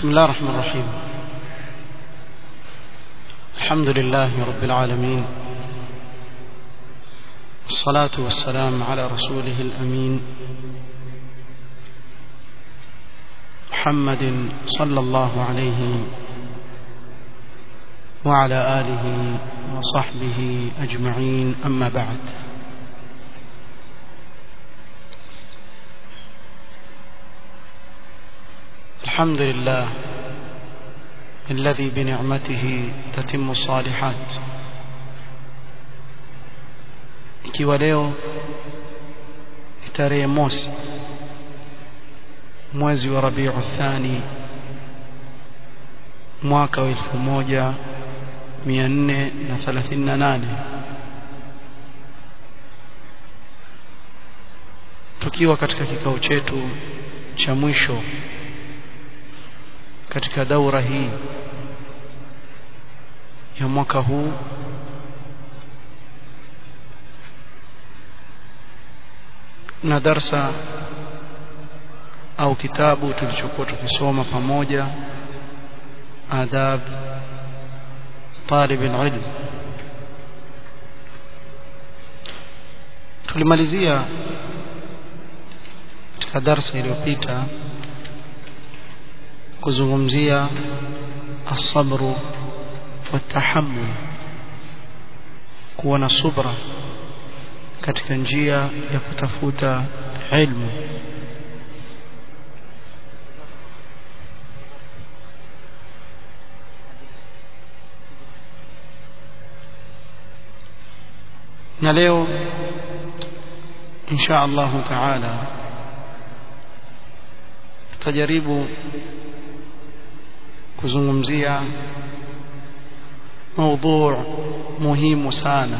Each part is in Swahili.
بسم الله الرحمن الرحيم الحمد لله رب العالمين الصلاة والسلام على رسوله الأمين محمد صلى الله عليه وعلى آله وصحبه أجمعين أما بعد الحمد لله الذي بنعمته تتم الصالحات ikiwa leo tarehe mosi mwezi wa Rabiu Thani mwaka wa elfu moja mia nne na thelathini na nane tukiwa katika kikao chetu cha mwisho katika daura hii ya mwaka huu na darsa au kitabu tulichokuwa tukisoma pamoja adab talib alilm tulimalizia katika darsa iliyopita kuzungumzia asabru watahammul kuwa na subra katika njia ya kutafuta ilmu na leo insha Allahu taala tutajaribu kuzungumzia موضوع muhimu sana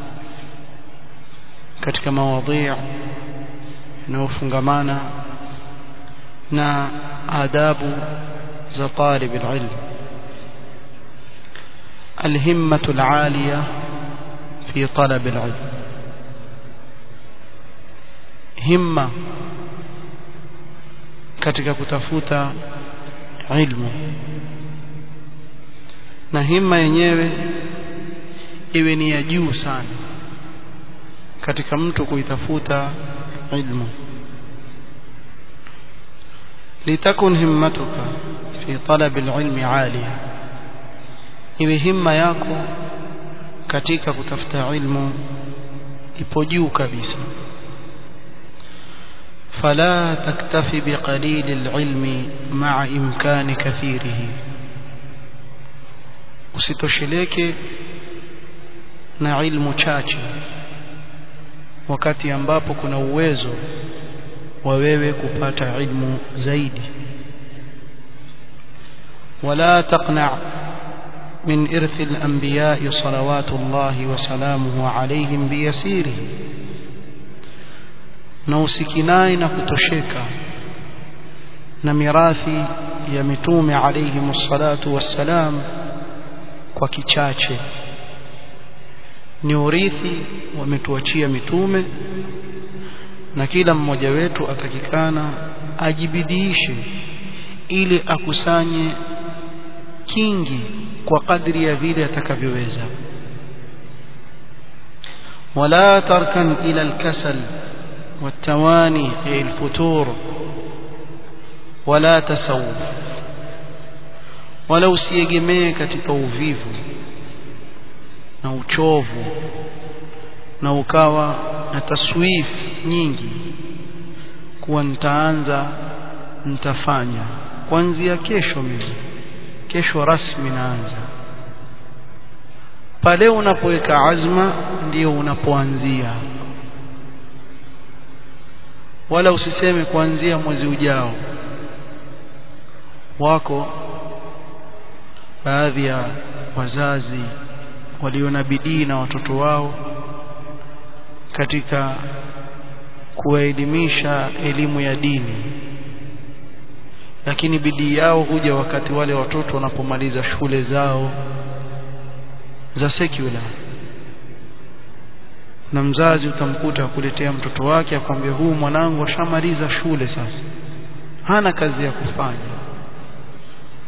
katika mawadhi yanayofungamana na adabu za talib alilm الهمة العالية في طلب العلم همة katika kutafuta ilmu na himma yenyewe iwe ni ya juu sana katika mtu kuitafuta ilmu litakun himmatuka fi talab alilmi aliya iwe himma yako katika kutafuta ilmu ipo juu kabisa فلا تكتفي بقليل العلم مع إمكان كثيره usitosheleke na ilmu chache wakati ambapo kuna uwezo wa wewe kupata ilmu zaidi wala taqna min irthi al-anbiya salawatullahi wa salamuhu alayhim biyasirihi na usikinai na kutosheka na mirathi ya mitume alayhi salatu wassalam kwa kichache ni urithi wametuachia mitume na kila mmoja wetu atakikana ajibidiishe ili akusanye kingi kwa kadri ya vile atakavyoweza wala tarkan ila alkasal والتواني أي الفتور ولا تسوف wala usiegemee katika uvivu na uchovu na ukawa na taswif nyingi kuwa nitaanza nitafanya kuanzia kesho mimi kesho rasmi naanza pale unapoweka azma ndio unapoanzia wala usiseme kuanzia mwezi ujao wako baadhi ya wazazi walio na bidii na watoto wao katika kuwaelimisha elimu ya dini lakini bidii yao huja wakati wale watoto wanapomaliza shule zao za secular na mzazi utamkuta akuletea mtoto wake akwambia huu mwanangu ashamaliza shule sasa hana kazi ya kufanya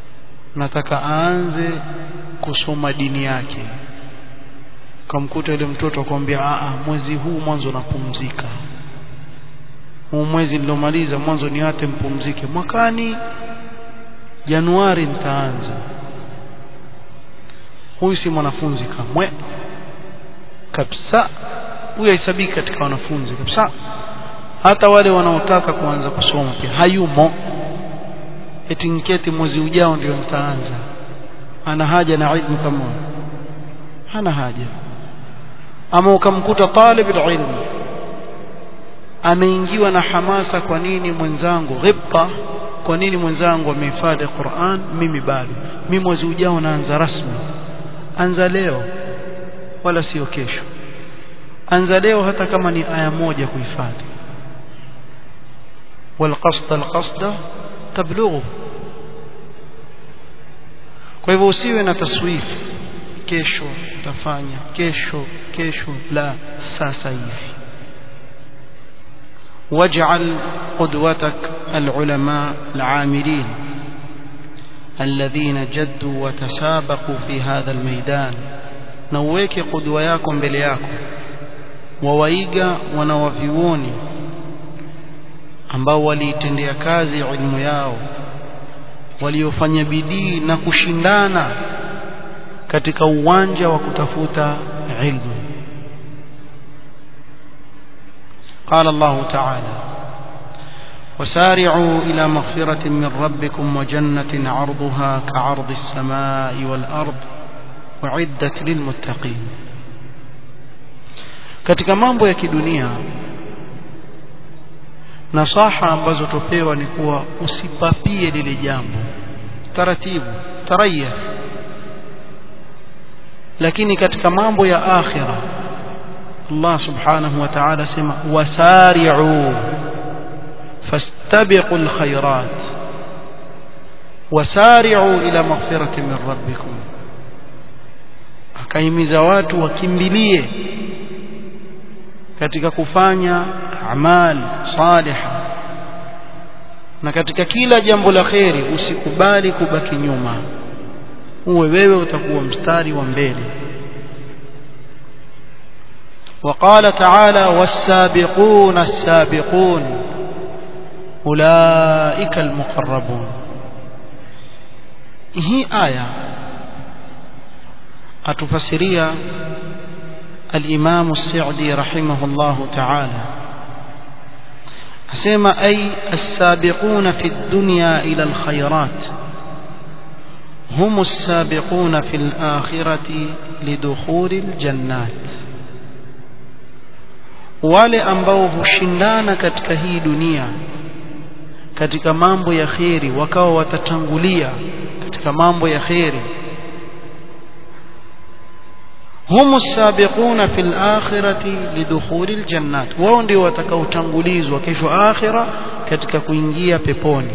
nataka aanze kusoma dini yake kamkuta yule mtoto akwambia a mwezi huu mwanzo napumzika huu mwezi nilomaliza mwanzo niate mpumzike mwakani Januari nitaanza huyu si mwanafunzi kamwe kabisa huyu haisabiki katika wanafunzi kabisa hata wale wanaotaka kuanza kusoma pia hayumo eti nketi mwezi ujao ndio nitaanza ana haja na ilmu kama hana haja ama ukamkuta talib ilmu ameingiwa na hamasa kwa nini mwenzangu ghibta kwa nini mwenzangu amehifadhi Qur'an mimi bado mimi mwezi ujao naanza rasmi anza leo wala sio kesho anza leo hata kama ni aya moja kuhifadhi والقصد القصد تبلغه kwa hivyo usiwe na taswifu kesho utafanya kesho kesho la sasa hivi واجعل قدوتك العلماء العاملين الذين جدوا وتسابقوا في هذا الميدان نويك قدوة yako mbele yako wawaiga wanawavioni ambao waliitendea kazi ilmu yao waliofanya bidii na kushindana katika uwanja wa kutafuta ilmu قال الله تعالى وسارعوا إلى مغفرة من ربكم وجنة عرضها كعرض السماء والأرض وعدت للمتقين katika mambo ya kidunia nasaha ambazo topewa ni kuwa usipapie lile jambo taratibu taraya lakini katika mambo ya akhira Allah subhanahu wa ta'ala sema wasari'u fastabiqu alkhairat wasari'u ila maghfirati min rabbikum akaimiza watu wakimbilie katika kufanya amal saliha na katika kila jambo la kheri usikubali kubaki nyuma uwe wewe utakuwa mstari wa mbele وقال تعالى والسابقون السابقون أولئك المقربون هي آية أتفسريا الإمام السعدي رحمه الله تعالى أسمى أي السابقون في الدنيا إلى الخيرات هم السابقون في الآخرة لدخول الجنات wale ambao hushindana katika hii dunia katika mambo ya kheri wakawa watatangulia katika mambo ya kheri هم السابقون في الآخرة لدخول الجنات wao ndio watakaotangulizwa kesho akhira katika kuingia peponi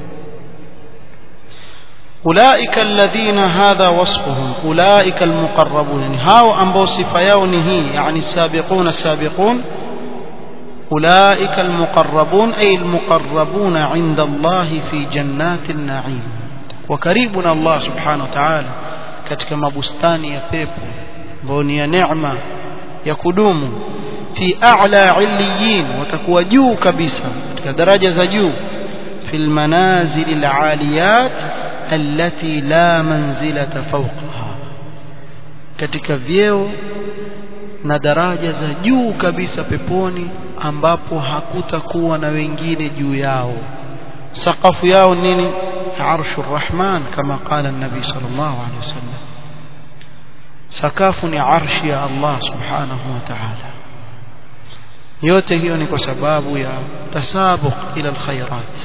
أولئك الذين هذا وصفهم أولئك المقربون يعني هاو أنبو صفيون هي يعني السابقون السابقون أولئك المقربون أي المقربون عند الله في جنات النعيم وكريبنا الله سبحانه وتعالى katika mabustani ya pepo ambayo ni ya neema ya kudumu fi a'la illiyin watakuwa juu kabisa katika daraja za juu fil manazil al'aliyat allati la manzilata fawqaha katika vyeo na daraja za juu kabisa peponi ambapo hakutakuwa na wengine juu yao sakafu yao nini arshu rahman kama qala an-nabi sallallahu alaihi wasallam sakafu ni arshi ya Allah subhanahu wa ta'ala yote hiyo ni kwa sababu ya tasabuq ila alkhairat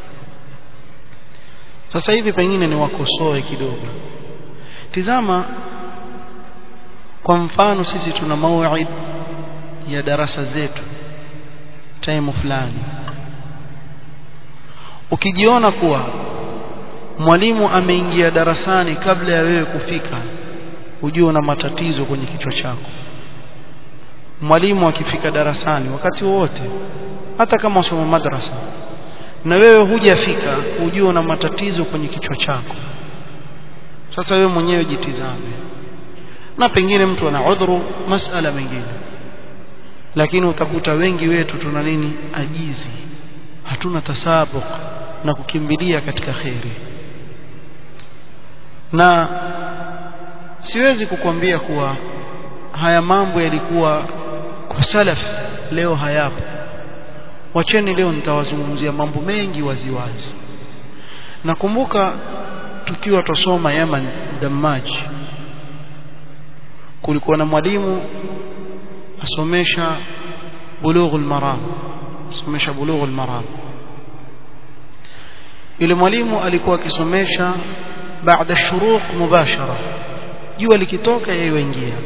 sasa hivi pengine ni wakosoe kidogo tizama kwa mfano sisi tuna mauid ya darasa zetu time fulani ukijiona kuwa mwalimu ameingia darasani kabla ya wewe kufika ujue una matatizo kwenye kichwa chako mwalimu akifika darasani wakati wote hata kama usoma madrasa na wewe hujafika ujue una matatizo kwenye kichwa chako sasa wewe mwenyewe jitizame na pengine mtu ana udhuru masala mengine lakini utakuta wengi wetu tuna nini ajizi hatuna tasabuq na kukimbilia katika kheri na siwezi kukwambia kuwa haya mambo yalikuwa kwa salaf leo hayapo wacheni leo nitawazungumzia mambo mengi waziwazi nakumbuka tukiwa tusoma Yaman Dammaj kulikuwa na mwalimu asomesha bulughul maram asomesha bulughul maram yule mwalimu alikuwa akisomesha baada shuruq mubashara jua likitoka yeye waingia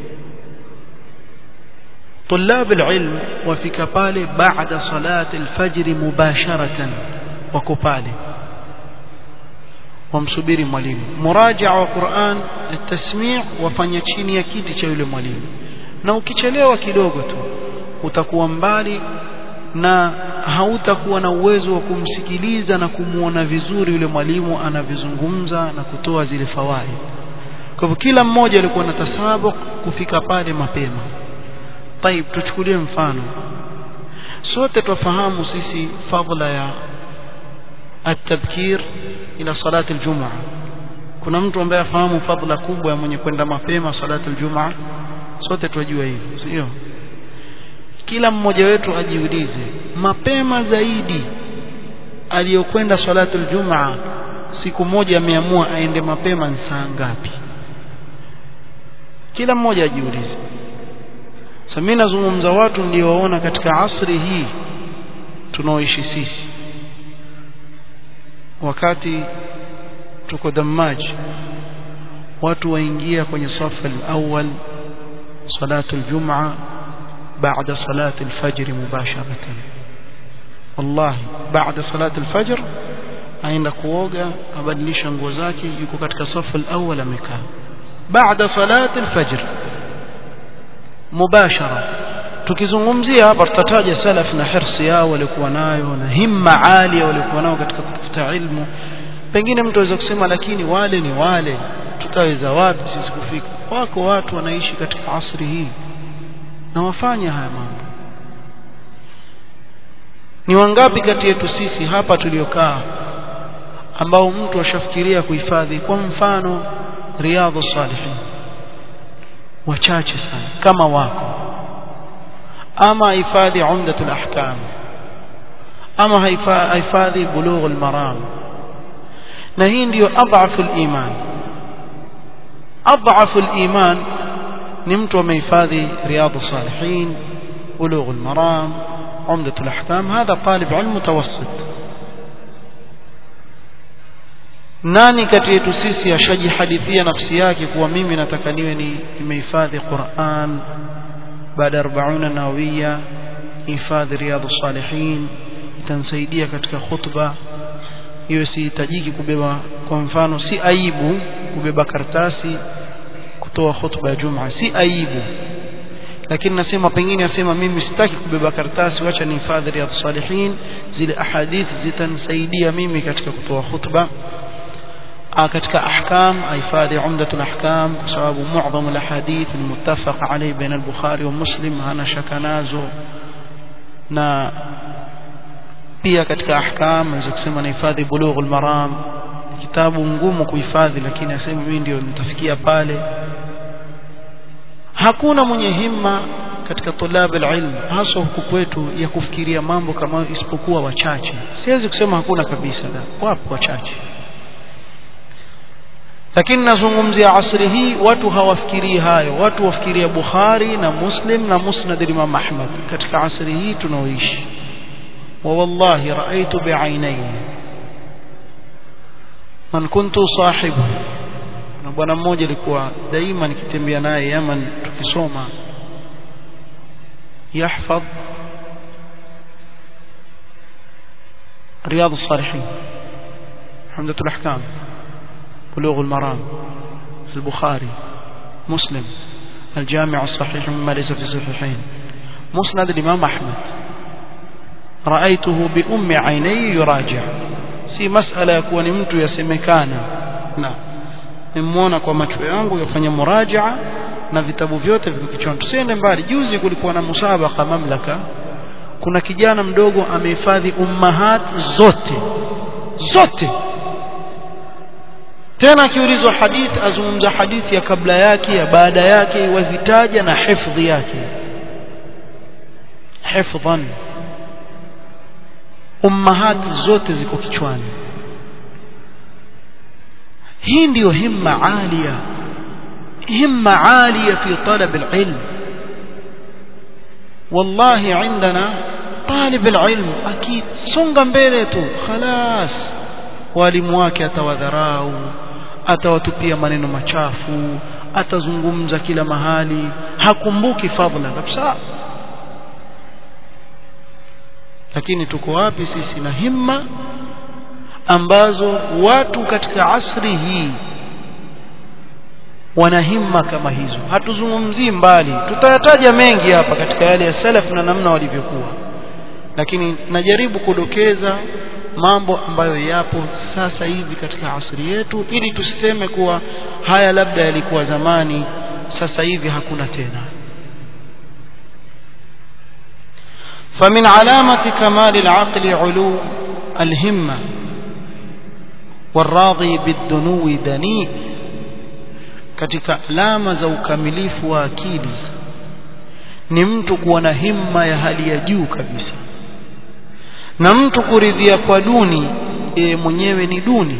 طلاب العلم wafika pale baada salati alfajr mubasharatan wako pale wamsubiri mwalimu murajaa wa Qur'an at-tasmi' wafanya chini ya kiti cha yule mwalimu na ukichelewa kidogo tu utakuwa mbali na hautakuwa na uwezo wa kumsikiliza na kumuona vizuri yule mwalimu anavyozungumza na kutoa zile fawaid kwa hivyo kila mmoja alikuwa na tasabuq kufika pale mapema طيب tuchukulie mfano sote tufahamu sisi fadhila ya at-tabkir ila salati al-jum'a kuna mtu ambaye afahamu fadhila kubwa ya mwenye kwenda mapema salati al-jum'a sote tunajua hivi sio kila mmoja wetu ajiulize mapema zaidi aliyokwenda salatu al-jum'a siku moja ameamua aende mapema ni saa ngapi kila mmoja ajiulize sasa mimi nazungumza watu niliowaona katika asri hii tunaoishi sisi wakati tuko Dammaj watu waingia kwenye safu al-awwal salatu al-jum'a بعد صلاة الفجر مباشرة والله بعد صلاة الفجر aenda kuoga abadilisha nguo zake yuko katika safu al-awwal amekaa baada salati al-fajr mubashara tukizungumzia hapa tutataja salaf na hirsi yao walikuwa nayo na himma alia walikuwa nao katika kutafuta ilmu pengine mtu aweza kusema lakini wale ni wale tutaweza wapi sisi kufika wako watu wanaishi katika asri hii na wafanya haya mambo ni wangapi kati yetu sisi hapa tuliokaa ambao mtu ashafikiria kuhifadhi kwa mfano riadha salihin wachache sana kama wako ama hifadhi umdatul ahkam ama hifadhi bulughul maram na hii ndiyo adhafu iman adhafu iman ni mtu amehifadhi riyadh salihin bulugh almaram umdah alahkam hadha talib ilm mutawassit nani kati yetu sisi ashajihadithia nafsi yake kuwa mimi nataka niwe ni nimehifadhi Qur'an baada 40 nawiya hifadhi riyadh salihin itansaidia katika khutba hiyo sihitajiki kubeba kwa mfano si aibu kubeba kartasi kutoa khutba ya Juma si aibu lakini nasema pengine asema mimi sitaki kubeba karatasi wacha nihifadhi riyadh salihin zile ahadith zitanisaidia mimi katika kutoa khutba katika ahkam ahifadhi umdatul ahkam kwa sababu muadhamu alahadith ni muttafaq alayhi baina al-bukhari wa muslim hana shaka nazo na pia katika ahkam naweza kusema nahifadhi bulughul maram kitabu ngumu kuhifadhi lakini asema mimi ndio nitafikia pale hakuna mwenye himma katika tulab alilm hasa huku kwetu ya kufikiria mambo kama isipokuwa wachache siwezi kusema hakuna kabisa la wapo wachache lakini nazungumzia asri hii watu hawafikirii hayo watu wafikiria Bukhari na Muslim na Musnad Imam Ahmad katika asri hii tunaoishi wa wallahi raaitu bi'ainai man kuntu sahibu na bwana mmoja alikuwa daima nikitembea naye Yaman tukisoma yahfadh رياض الصالحين حمدة الأحكام بلوغ المرام في البخاري مسلم الجامع الصحيح مما ليس في الصحيحين مسند الإمام أحمد رأيته بأم عيني يراجع si masala ya kuwa ni mtu yasemekana na nimemuona kwa macho yangu yafanya murajaa na vitabu vyote viko kichwani tusiende mbali juzi kulikuwa na musabaka mamlaka kuna kijana mdogo amehifadhi ummahat zote zote tena akiulizwa hadithi azungumza hadithi ya kabla yake ya baada yake wazitaja na hifdhi yake hifdhan ummahat zote ziko kichwani hii ndiyo himma alia himma alia fi talab alilm wallahi عندنا طالب العلم akisonga mbele tu خلاص walimu wake atawadharau atawatupia maneno machafu atazungumza kila mahali hakumbuki fadhila kabisa lakini tuko wapi sisi na himma ambazo watu katika asri hii wana himma kama hizo hatuzungumzii mbali tutayataja mengi hapa katika yale ya salaf na namna walivyokuwa lakini najaribu kudokeza mambo ambayo yapo sasa hivi katika asri yetu ili tusiseme kuwa haya labda yalikuwa zamani sasa hivi hakuna tena فمن علامة كمال العقل علو الهمة والراضي بالدنو دنيء katika alama za ukamilifu wa akili ni mtu kuwa na himma ya hali ya juu kabisa na mtu kuridhia kwa duni e, mwenyewe ni duni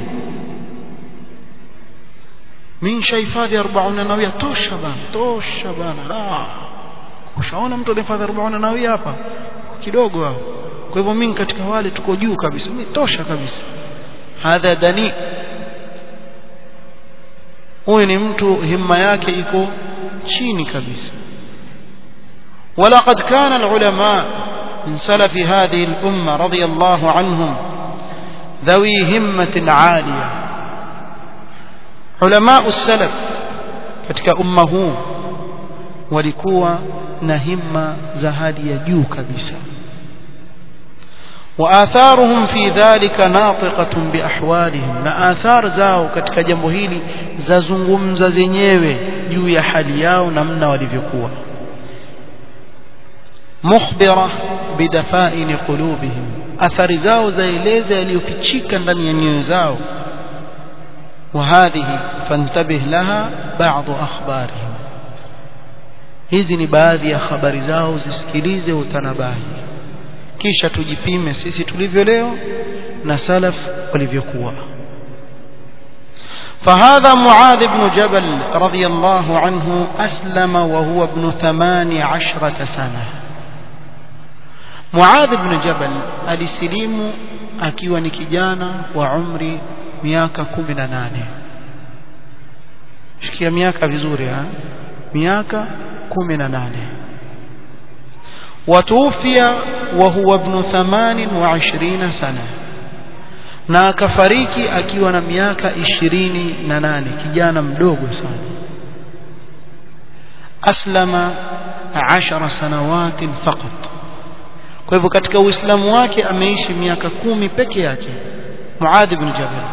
mimi nishahifadhi 40 nawia tosha bana tosha bana la ushaona mtu alihifadhi 40 nawia hapa kidogo hao kwa hivyo mimi katika wale tuko juu kabisa mimi tosha kabisa hadha dani huyu ni mtu himma yake iko chini kabisa ولقد كان العلماء من سلف هذه الأمة رضي الله عنهم ذوي همة عالية علماء السلف katika umma huu walikuwa na himma za hali ya juu kabisa وآثارهم في ذلك ناطقة بأحوالهم na athar zao katika jambo hili zazungumza zenyewe juu ya hali yao namna walivyokuwa mukhbira bidafaini qulubihim athari zao zaeleza yaliyofichika ndani ya nyoyo zao وهذه فانتبه لها بعض أخبارهم hizi ni baadhi ya habari zao zisikilize utanabahi kisha tujipime sisi tulivyo leo na salaf walivyokuwa فهذا معاذ بن جبل رضي الله عنه أسلم وهو ابن ثمان عشرة سنة معاذ بن جبل alisilimu akiwa ni kijana wa umri miaka kumi na nane shikia miaka vizuri ha? miaka kumi na nane watuufia wa huwa ibnu thamanin wa ishirina sana na akafariki akiwa na miaka ishirini na nane kijana mdogo sana aslama ashara sanawatin faqat kwa hivyo katika uislamu wake ameishi miaka kumi peke yake muadh ibn jabal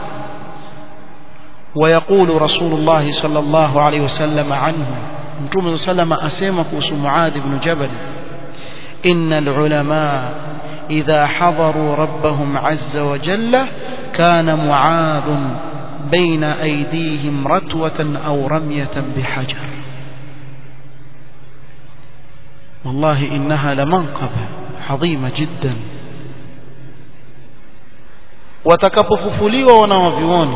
ويقول رسول الله صلى الله عليه وسلم عنه متوم صلى الله عليه وسلم أسيما كوس معاذ بن جبل إن العلماء إذا حضروا ربهم عز وجل كان معاذ بين أيديهم رتوة أو رمية بحجر والله إنها لمنقبة عظيمة جدا watakapofufuliwa wanawavyuoni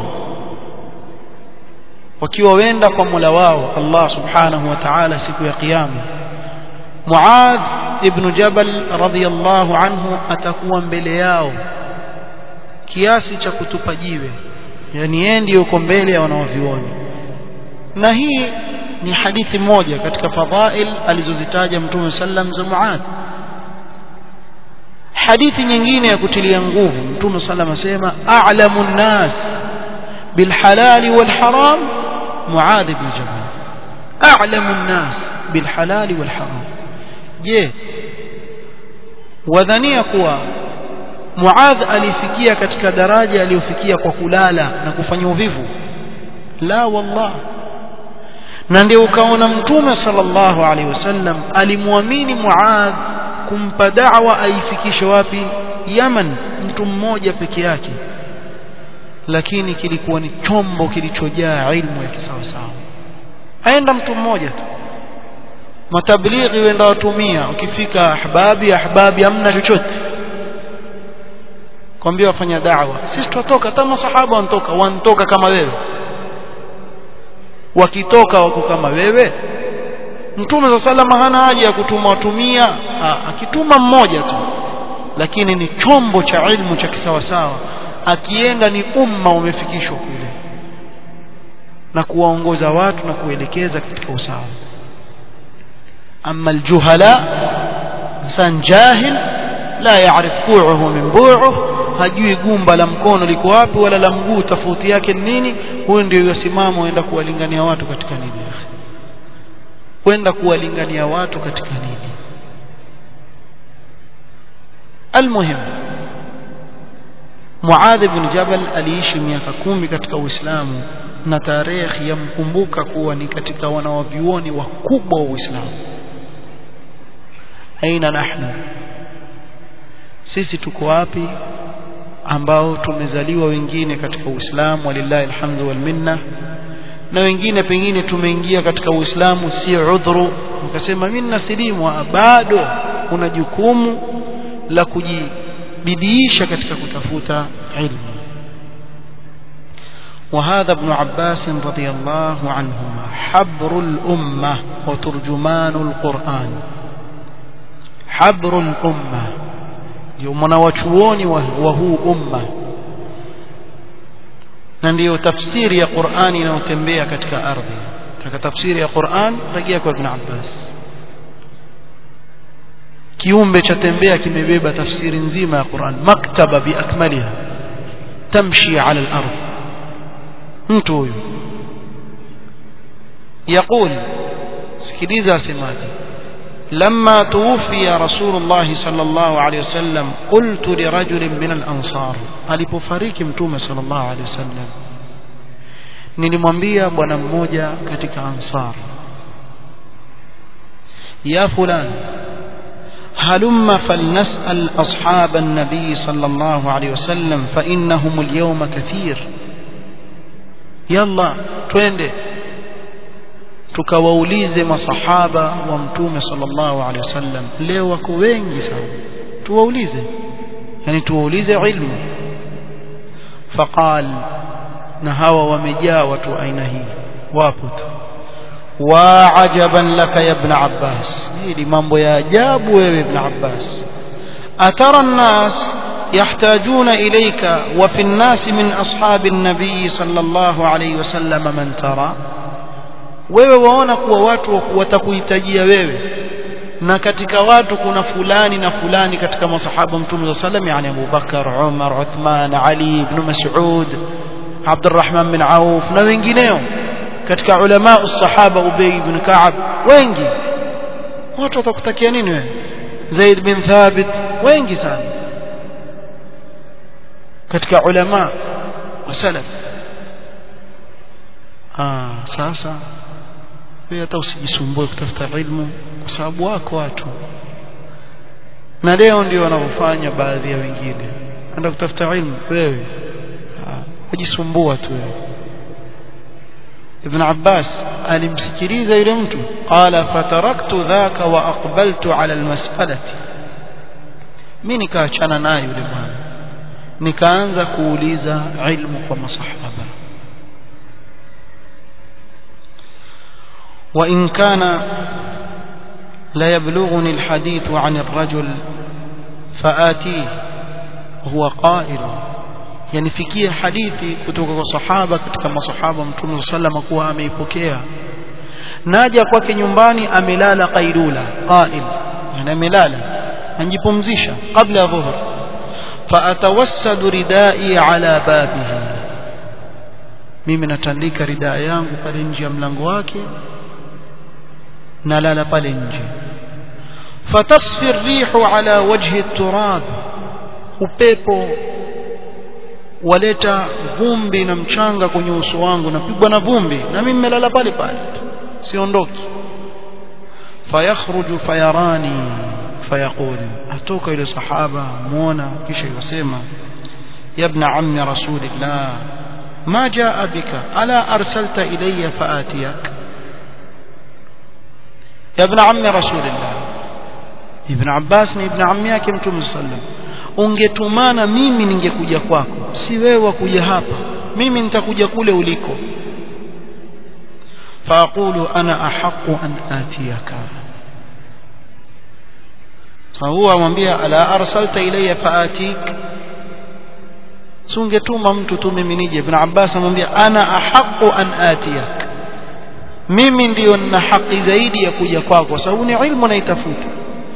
wakiwa wenda kwa Mola wao Allah Subhanahu wa Ta'ala siku ya kiyama Muadh ibn Jabal radhiyallahu anhu atakuwa mbele yao kiasi cha kutupa jiwe yani yeye ndiyo yuko mbele ya wanaovioni na hii ni hadithi moja katika fadhail alizozitaja Mtume sallam za Muadh hadithi nyingine ya kutilia nguvu Mtume sallam asema a'lamu an-nas bil halal wal haram Muadh ibn Jabal a'lamu an-nas bil halal wal haram je wadhania kuwa Muadh alifikia katika daraja aliyofikia kwa kulala na kufanya uvivu la wallah na ndio ukaona mtume sallallahu alaihi wasallam alimwamini Muadh kumpa da'wa aifikishe wapi Yaman mtu mmoja peke yake lakini kilikuwa ni chombo kilichojaa ilmu ya kisawasawa aenda mtu mmoja tu matablighi wenda watumia ukifika ahbabi ahbabi hamna chochote kwambia wafanya da'wa sisi tutatoka hata masahaba wanatoka wanatoka kama wewe wakitoka wako kama wewe mtume za salama hana haja ya kutuma watumia ha, akituma mmoja tu lakini ni chombo cha ilmu cha kisawasawa akienda ni umma umefikishwa kule na kuwaongoza watu na kuelekeza katika usawa ama aljuhala insan jahil la yaarif ku'uhu min bu'uhu hajui gumba la mkono liko wapi wala la mguu tofauti yake ni nini huyo ndio yasimama aenda kuwalingania watu katika nini kwenda kuwalingania watu katika nini almuhim Muadh ibn Jabal aliishi miaka kumi katika Uislamu na tarehe yamkumbuka kuwa ni katika wanawavyuoni wakubwa wa Uislamu aina nahnu sisi tuko wapi ambao tumezaliwa wengine katika Uislamu walillahi alhamdu wal minna na wengine pengine tumeingia katika Uislamu si udhuru ukasema mimi nasilimu bado una jukumu la kujibidiisha katika kutafuta ilmu وهذا ابن عباس رضي الله عنهما حبر الأمة وترجمان القرآن حبر الأمة يومنا وشووني وهو أمة na ndiyo tafsiri ya Qur'ani inayotembea katika ardhi katika tafsiri ya Qur'an rejea kwa Ibn Abbas kiumbe cha tembea kimebeba tafsiri nzima ya Qur'an maktaba biakmaliha tamshi ala al-ardh mtu huyu يقول sikiliza asemaje لما توفي رسول الله صلى الله عليه وسلم قلت لرجل من الأنصار alipofariki mtume صلى الله عليه وسلم nilimwambia bwana mmoja katika ansar ya fulan هلم فلنسأل أصحاب النبي صلى الله عليه وسلم فإنهم اليوم كثير يلا twende tukawaulize masahaba wa mtume sallallahu alaihi wasallam leo wako wengi sana tuwaulize yani tuwaulize ilmu faqal na hawa wamejaa watu aina hii wapo tu wa ajaban laka ya ibn abbas hili mambo ya ajabu wewe ibn abbas atara an-nas يحتاجون إليك وفي الناس من أصحاب النبي صلى الله عليه وسلم من ترى wewe waona kuwa watu watakuhitajia wewe na katika watu kuna fulani na fulani katika masahaba mtume wa sallam yani Abu Bakar, Umar, Uthman, Ali ibn Mas'ud, Abdurrahman bin Auf na wengineo katika ulama usahaba Ubay ibn Ka'ab wengi watu watakutakia nini wewe Zaid bin Thabit wengi sana katika ulama wa salaf ah sasa wewe hata usijisumbue kutafuta ilmu kwa sababu wako watu na leo ndio wanavyofanya baadhi ya wengine enda kutafuta ilmu wewe wajisumbua tu wewe Ibn Abbas alimsikiliza yule mtu qala fataraktu dhaka wa aqbaltu ala almas'alati mimi nikaachana naye yule bwana nikaanza kuuliza ilmu kwa masahaba وإن كان لا يبلغني الحديث عن الرجل فآتيه وهو قائل yani fikia hadithi kutoka kwa sahaba katika masahaba mtume sallam kuwa ameipokea naja kwake nyumbani amelala qailula qail yani amelala anjipumzisha kabla ya dhuhur faatawassadu ridai ala babihi mimi natandika ridaa yangu pale nje ya mlango wake nalala pale nje fatasfi rihu ala wajhi turab upepo waleta vumbi na mchanga kwenye uso wangu napigwa na vumbi na mimi nimelala pale pale siondoki fayakhruju fayarani fayaqul atoka yule sahaba muona kisha yosema ya ibn ammi rasulillah ما جاء بك ألا أرسلت إلي فآتيك يا ابن عم رسول الله ابن عباس ابن عمي yake mtume sallam ungetumana mimi ningekuja kwako si wewe kuja hapa mimi nitakuja kule uliko faaqulu ana ahqqu an atiyaka fahuwa amwambia ala arsalta ilayya faatik sungetuma mtu tu mimi nije ibn abbas amwambia ana ahqqu an atiyak mimi ndiyo nina haki zaidi ya kuja kwako kwa sababu ni ilmu naitafuta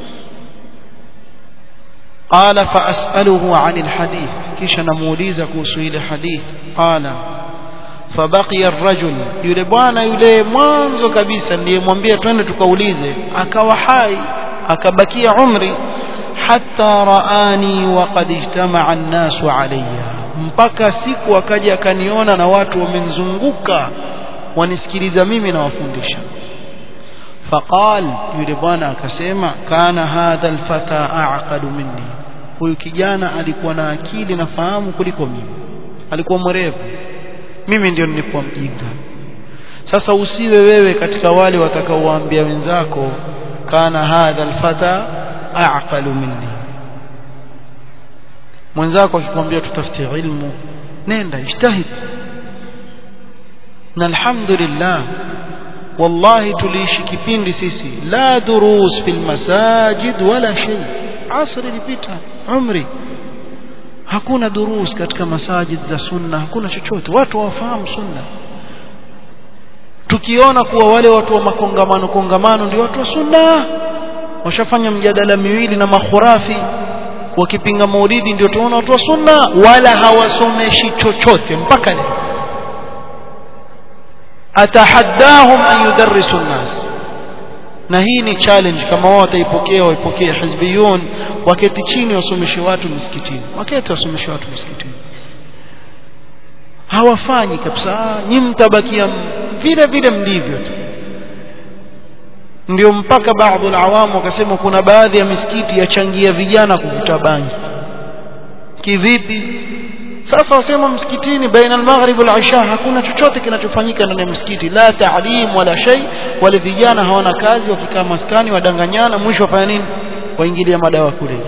قال فأسأله عن الحديث كيش نموليزا كوسويل حديث قال فبقي الرجل yule bwana yule mwanzo kabisa niliyemwambia twende tukaulize akawa hai akabakia umri hatta raani wa qad ijtamaa an-nasu alayya mpaka siku akaja akaniona na watu wamenizunguka wanisikiliza mimi na wafundisha faqal yule bwana akasema kana hadha alfata aqadu minni huyu kijana alikuwa na akili na fahamu kuliko mimi alikuwa mwerevu mimi ndio nilikuwa mjinga sasa usiwe wewe katika wale watakaowaambia wenzako kana hadha alfata aqalu minni mwenzako akikwambia tutafute ilmu nenda ijtahid na alhamdulillah wallahi tuliishi kipindi sisi la durus fil masajid wala shay asri ilipita umri hakuna durus katika masajid za sunna hakuna chochote watu hawafahamu sunna tukiona kuwa wale watu wa makongamano kongamano ndio watu wa sunna washafanya mjadala miwili na makhurafi wakipinga maulidi ndio tunaona watu wa sunna wala hawasomeshi chochote mpaka leo atahaddahum an yudarrisu nnas na hii ni challenge kama wao wataipokea waipokee hizbiyun waketi chini wasomeshe watu msikitini waketi wasomeshe watu msikitini hawafanyi kabisa nyi mtabakia vile vile mlivyo tu ndio mpaka baadhi alawamu wakasema kuna baadhi ya misikiti yachangia vijana kuvuta bangi kivipi sasa wasema msikitini baina al-maghrib wal-isha hakuna chochote kinachofanyika ndani ya msikiti la taalim wala shay wale vijana hawana kazi wakikaa maskani wadanganyana mwisho wafanya nini waingilia madawa kulevya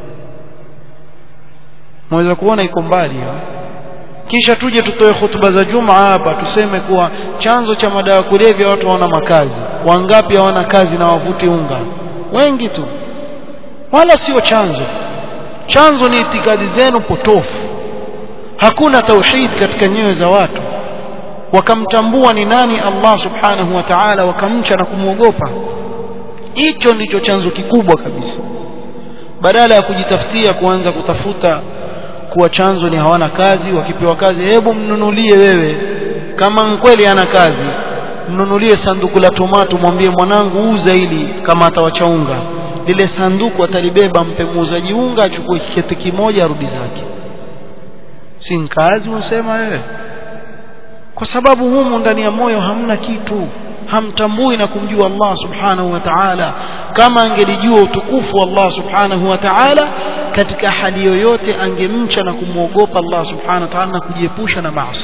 mweza kuona iko mbali kisha tuje tutoe hutuba za juma hapa tuseme kuwa chanzo cha madawa kulevya watu hawana makazi wangapi hawana kazi na wavuti unga wengi tu wala sio chanzo chanzo ni itikadi zenu potofu hakuna tauhid katika nyoyo za watu wakamtambua ni nani Allah subhanahu wa ta'ala wakamcha na kumwogopa hicho ndicho chanzo kikubwa kabisa badala ya kujitafutia kuanza kutafuta kuwa chanzo ni hawana kazi wakipewa kazi hebu mnunulie wewe kama kweli ana kazi mnunulie sanduku la tomato mwambie mwanangu uza ili kama atawacha unga lile sanduku atalibeba mpe muuzaji unga achukue kiketi kimoja arudi zake si kazi unasema wewe kwa sababu humu ndani ya moyo hamna kitu hamtambui na kumjua Allah subhanahu wa ta'ala kama angelijua utukufu wa Allah subhanahu wa ta'ala katika hali yoyote angemcha na kumwogopa Allah subhanahu wa ta'ala na kujiepusha na maasi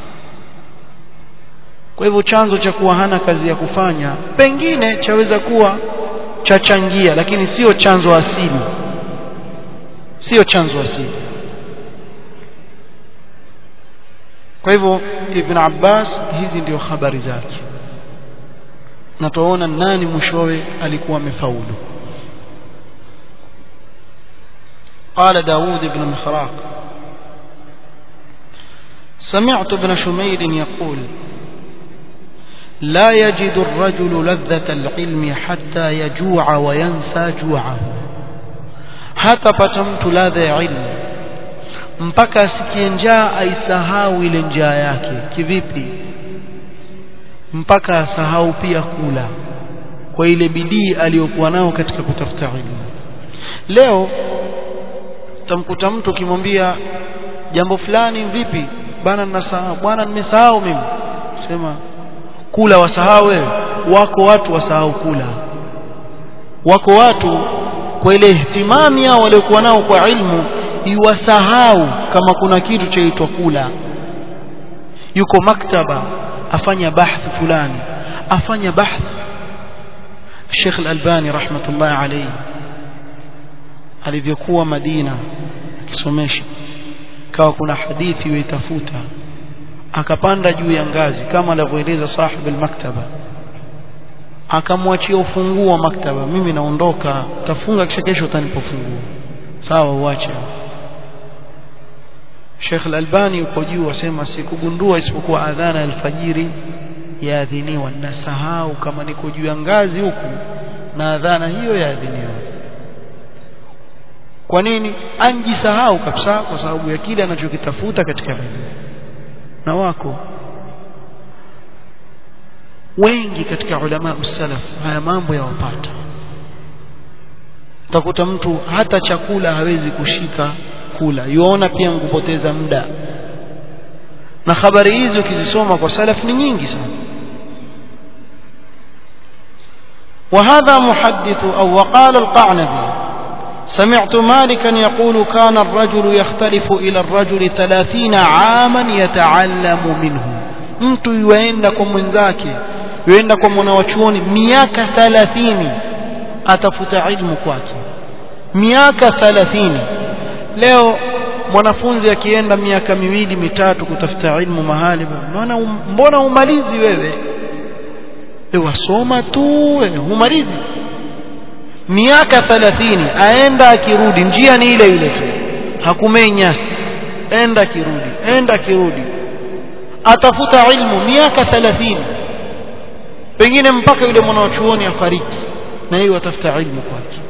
kwa hivyo chanzo cha kuwa hana kazi ya kufanya pengine chaweza kuwa chachangia lakini sio chanzo asili sio chanzo asili kwa hivyo ibn Abbas hizi ndio habari zake na tuona nani mwishowe alikuwa amefaulu قال داود بن مخراق سمعت ابن شمير يقول لا يجد الرجل لذة العلم حتى يجوع وينسى جوعه حتى پتمت ladha علم mpaka asikie njaa aisahau ile njaa yake kivipi mpaka asahau pia kula kwa ile bidii aliyokuwa nao katika kutafuta ilmu leo tamkuta mtu ukimwambia jambo fulani vipi bana ninasahau bwana nimesahau mimi sema kula wasahau wewe wako watu wasahau kula wako watu kwa ile ihtimami yao waliokuwa nao kwa ilmu iwasahau kama kuna kitu chaitwa kula yuko maktaba afanya bahthi fulani afanya bahthi Sheikh Al-Albani rahmatullahi alayhi alivyokuwa Madina akisomesha kawa kuna hadithi yuitafuta akapanda juu ya ngazi kama alivyoeleza sahib al-maktaba akamwachia ufunguo wa maktaba mimi naondoka tafunga kisha kesho utanipa funguo sawa uache Sheikh Al-Albani yuko juu asema sikugundua isipokuwa adhana alfajiri yaadhiniwa nasahau kama niko juu ya ngazi huku na adhana hiyo yaadhiniwa kwa nini anjisahau kabisa kwa sababu ya kile anachokitafuta katika elimu na wako wengi katika ulama usalaf haya mambo yawapata utakuta mtu hata chakula hawezi kushika kula yuona pia kupoteza muda na habari hizi ukizisoma kwa salaf ni nyingi sana وهذا محدث أو وقال القعنبي سمعت مالكا يقول كان الرجل يختلف إلى الرجل ثلاثين عاما يتعلم منه mtu yuenda kwa mwenzake yuenda kwa mwanawachuoni miaka 30 atafuta ilmu kwake miaka 30 leo mwanafunzi akienda miaka miwili mitatu kutafuta ilmu mahali mbona mbona umalizi wewe wasoma tu humalizi miaka 30 aenda akirudi njia ni ile ile tu hakumenya enda kirudi enda kirudi atafuta ilmu miaka 30 pengine mpaka yule mwanachuoni afariki na yeye atafuta ilmu kwake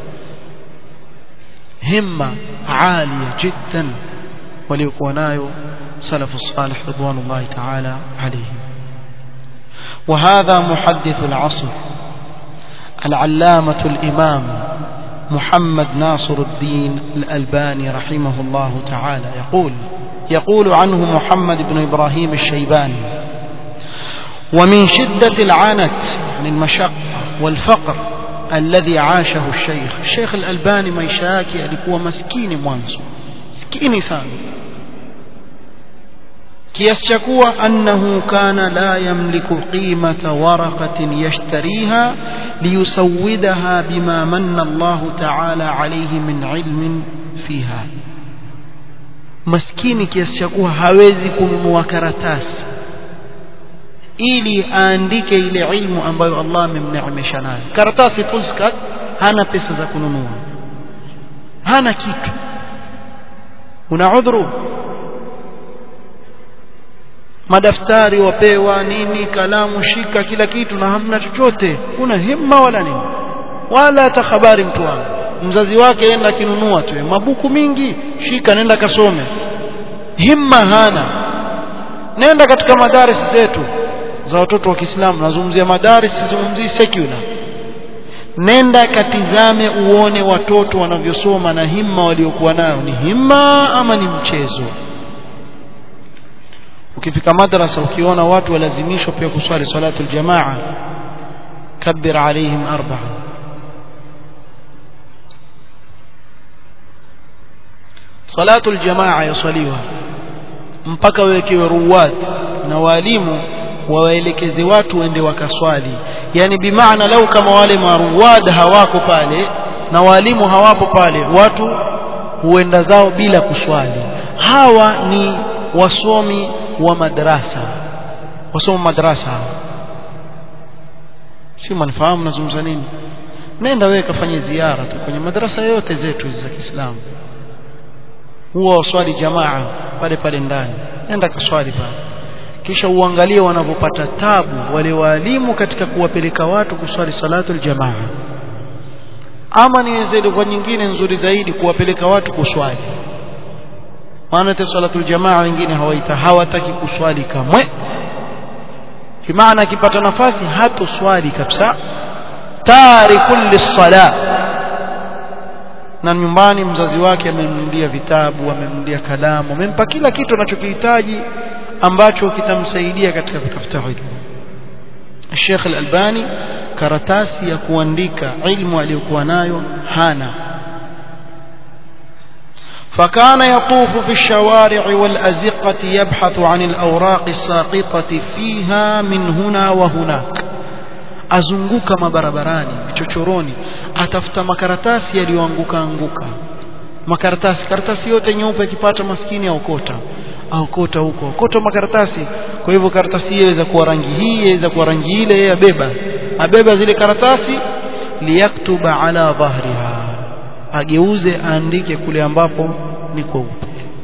himma عالية جدا وليكون nayo سلف الصالح رضوان الله تعالى عليهم وهذا محدث العصر العلامة الإمام محمد ناصر الدين الألباني رحمه الله تعالى يقول يقول عنه محمد بن إبراهيم الشيباني ومن شدة العنت يعني المشقة والفقر الذي عاشه الشيخ الشيخ الألباني ما يشاكي alikuwa maskini mwanzo maskini sana kiasi cha kuwa annahu kana la yamliku qimata waraqatin yashtariha liyusawwidaha bima manna Allah ta'ala alayhi min ilmin fiha maskini kiasi cha kuwa hawezi kununua karatasi ili aandike ile ilmu ambayo Allah amemneemesha nayo karatasi fullskat hana pesa za kununua hana kitu una udhuru madaftari wapewa nini kalamu shika kila kitu na hamna chochote una himma wala nini wala hata habari mtu wangu mzazi wake enda akinunua tu mabuku mingi shika nenda kasome himma hana nenda katika madaris zetu za watoto wa Kiislamu nazungumzia madaris sizungumzii secular nenda katizame uone watoto wanavyosoma na himma waliokuwa nayo ni himma ama ni mchezo ukifika madrasa ukiona watu walazimishwa pia kuswali salatu aljamaa kabbir alaihim arba'a salatu aljamaa yaswaliwa mpaka wekewe ruwat na walimu wawaelekeze watu waende wakaswali yani bimaana lau kama wale maruwad hawako pale na walimu hawapo pale watu huenda zao bila kuswali hawa ni wasomi wa madrasa wasomi madrasa si mnafahamu nazungumza nini nenda wewe kafanye ziara tu kwenye madrasa yote zetu hizi za Kiislamu huwa waswali jamaa pale pale ndani nenda kaswali pale kisha uangalie wanavyopata tabu wale walimu katika kuwapeleka watu kuswali salatu aljamaa ama ni kwa nyingine nzuri zaidi kuwapeleka watu kuswali maana te salatu aljamaa wengine hawaita hawataki kuswali kamwe kimaana akipata nafasi hatoswali kabisa tarikul lis-sala na nyumbani mzazi wake amemnunulia vitabu amemnunulia kalamu amempa kila kitu anachokihitaji ambacho kitamsaidia katika kutafuta ilmu Sheikh Al-Albani karatasi ya kuandika ilmu aliyokuwa nayo hana فكان يطوف في الشوارع والأزقة يبحث عن الأوراق الساقطة فيها من هنا وهناك azunguka mabarabarani vichochoroni atafuta makaratasi yaliyoanguka anguka makaratasi karatasi yote nyeupe akipata maskini aokota aokota huko aokota makaratasi kwa hivyo karatasi hiyo inaweza kuwa rangi hii inaweza kuwa rangi ile yeye abeba abeba zile karatasi liyaktuba ala dhahriha ageuze aandike kule ambapo ni kweupe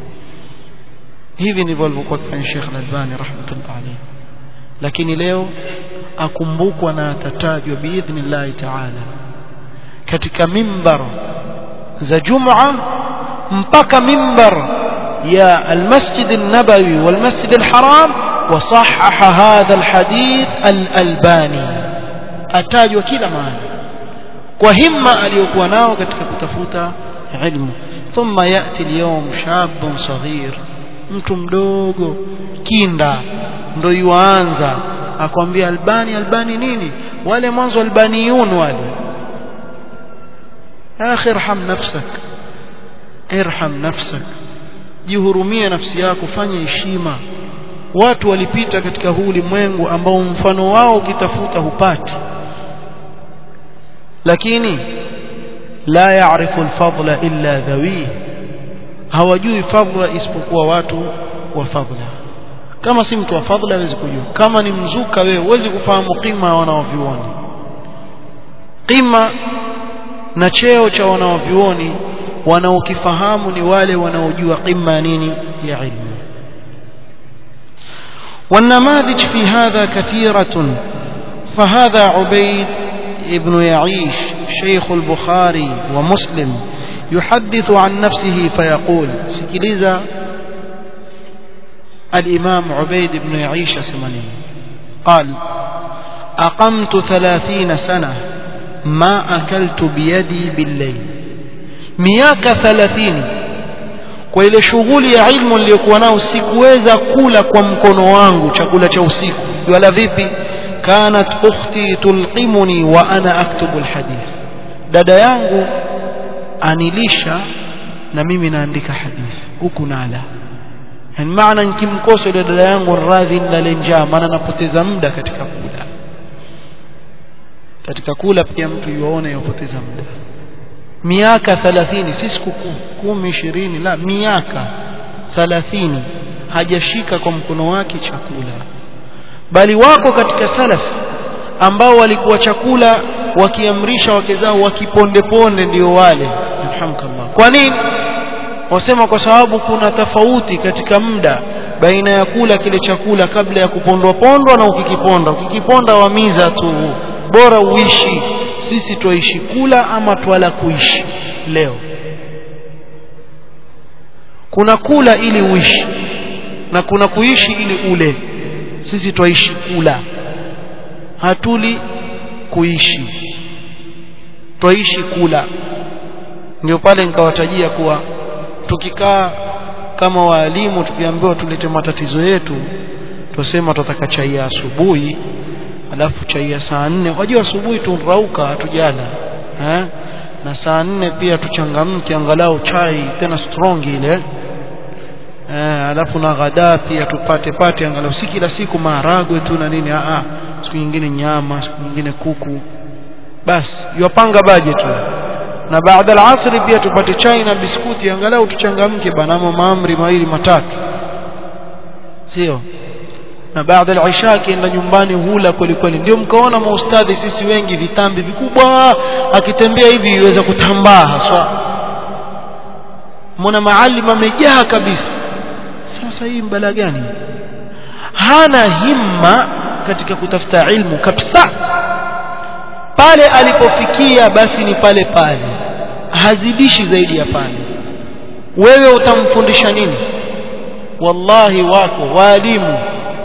hivi ndivyo alivyokuwa akifanya Sheikh Al-Albani rahmatullah alayhi lakini leo akumbukwa na atatajwa biidhnillahi taala katika mimbar za Jum'a mpaka mimbar ya المسجد النبوي والمسجد الحرام وصحح هذا الحديث الألباني atajwa kila mahali kwa himma aliyokuwa nao katika kutafuta ilmu thumma yati اليوم شاب صغير mtu mdogo kinda ndo yuanza akwambia albani albani nini wale mwanzo albaniyun wale akhi irham nafsak irham nafsak jihurumie nafsi yako fanya heshima watu walipita katika huu ulimwengu ambao mfano wao ukitafuta hupati lakini la yaarifu alfadla illa dhawi hawajui fadla isipokuwa watu wa fadla kama si mtu wa fadla hawezi kujua kama ni mzuka wewe huwezi kufahamu qima ya wanaovyuoni qima na cheo cha wanaovyuoni wanaokifahamu ni wale wanaojua qima nini ya ilmu والنماذج في هذا كثيرة فهذا عبيد ابن يعيش شيخ البخاري ومسلم يحدث عن نفسه فيقول سكليزا الإمام عبيد بن يعيش سمني قال أقمت ثلاثين سنة ما أكلت بيدي بالليل miaka 30 kwa ile shughuli ya ilmu niliyokuwa nao sikuweza kula kwa mkono wangu chakula cha usiku wala vipi kanat ukhti tulqimuni wa ana aktubu alhadith dada yangu anilisha na mimi naandika hadithi huku nala yani maana nikimkosa yule dada yangu radhi nilale njaa maana napoteza muda katika kula katika kula pia mtu yuone yopoteza muda miaka 30 si siku 10 20 la miaka 30 hajashika kwa mkono wake chakula bali wako katika salaf ambao walikuwa chakula wakiamrisha wake zao wakiponde ponde ndio wale alhamdulillah kwa nini wasema kwa sababu kuna tofauti katika muda baina ya kula kile chakula kabla ya kupondwa pondwa na ukikiponda ukikiponda wamiza tu bora uishi sisi twaishi kula ama twala kuishi leo kuna kula ili uishi na kuna kuishi ili ule sisi twaishi kula hatuli kuishi twaishi kula ndio pale nikawatajia kuwa tukikaa kama waalimu tukiambiwa tulete matatizo yetu tusema tutataka chai ya asubuhi alafu chai ya saa nne wajua asubuhi tunrauka hatujala eh? na saa nne pia tuchangamke angalau chai tena strong ile eh, alafu na ghadaa pia tupate pate angalau si kila siku maharagwe tu na nini ah siku nyingine nyama siku nyingine kuku basi yopanga budget tu na baada al-asri pia tupate chai na biskuti angalau tuchangamke banamo maamri mawili matatu sio na baada al-isha akienda nyumbani hula kweli kweli ndio mkaona maustadhi sisi wengi vitambi vikubwa akitembea hivi iweza kutambaa haswa mbona maalim amejaa kabisa sasa hii mbala gani hana himma katika kutafuta ilmu kabisa pale alipofikia basi ni pale pale hazidishi zaidi ya pale wewe utamfundisha nini wallahi wako waalimu